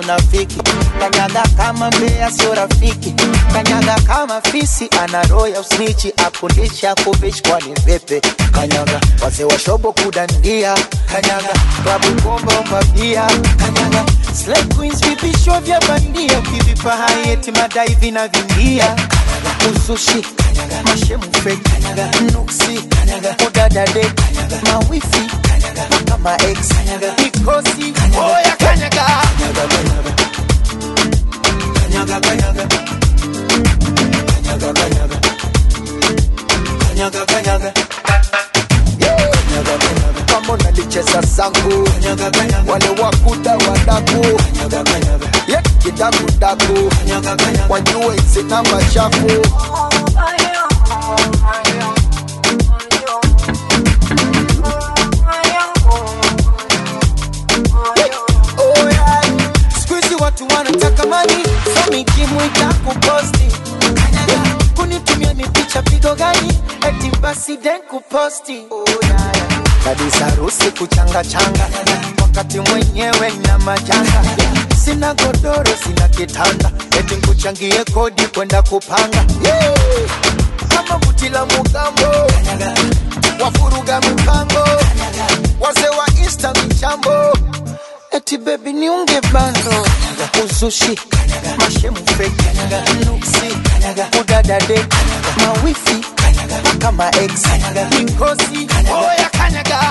unafiki kanyaga kama mbea sio rafiki kanyaga kama fisi ana roho ya usnichi akundisha kuvishi kwani vipi kanyaga wazee wa shobo kudandia kanyaga klabu bomba umabia kanyaga Slay queens vipisho vya bandia ukivipa haieti madai vinavingia usushi mashemu fake nuksi udadade mawifi kama ex mikosi oya kanyaga kanyaga kanyaga kanyaga kanyaga kanyaga kanyaga kama unalicheza zangu wale wakuda wadaku Ye, kidakudaku wajue sina machafu Oh, yeah. Siku hizi watu wanataka mani so nikimwita kuposti kunitumia mipicha pigo gani eti basi den kuposti oh, yeah. kabisa harusi kuchanga changa wakati mwenyewe na majanga sina godoro sina kitanda eti nkuchangie kodi kwenda kupanga yeah. kama buti la mugambo wafuruga mipango wazee wa insta michambo eti bebi niunge bando uzushi mashemu feki nuksi udadade mawifi kama ex mikosi oya kanyaga